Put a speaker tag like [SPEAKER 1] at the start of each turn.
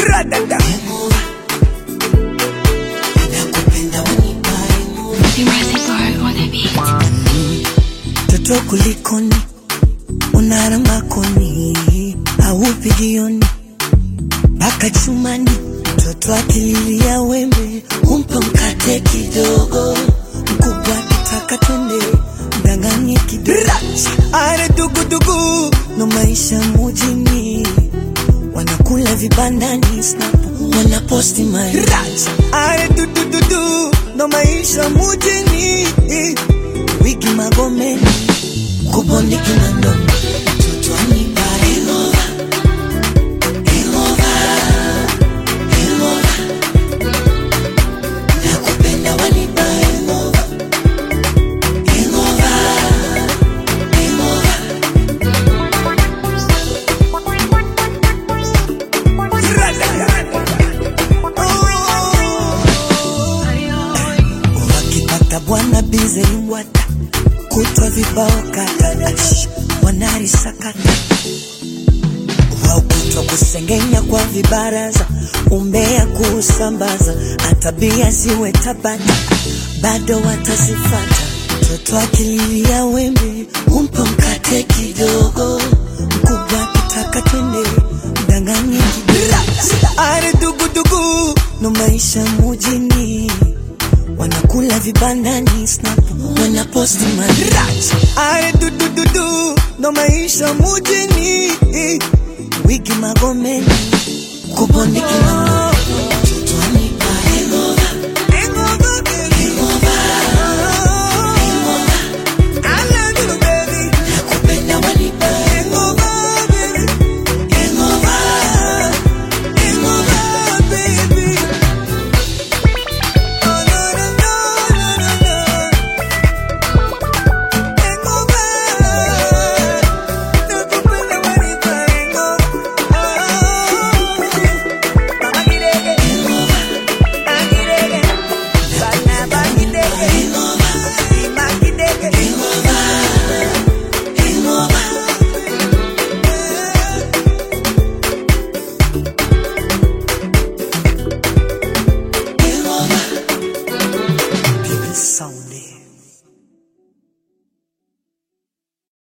[SPEAKER 1] Radada.
[SPEAKER 2] nakupenda wanipae
[SPEAKER 3] Impressive art on the beat.
[SPEAKER 2] toto kulikoni unaramba koni aupigioni mpaka chumani mtoto akililia wembe umpe mkate kidogo mkubwa akitaka twende mdanganye kidogo are dugudugu no maisha mujini wanakula vibandani snap wanaposti maisha are dudududu no maisha mujini wigi magomeni kuboniki mando mtoto anipa hangover, hangover, hangover. Nakupenda wanipa hangover, hangover, hangover. wakipata bwana bize imbwata kutwa vibao kata ash, wanarisakata waukutwa kusengenya kwa vibaraza umbea kuusambaza atabia ziwe tabata bado watazifata mtoto akililia wembe umpe mkate kidogo mkubwa akitaka twende mdanganye kidogo are dugudugu no maisha mujini wanakula vibandani snap wanaposti madrach are dudududu no maisha mujini wigi magomeni kubondiki mama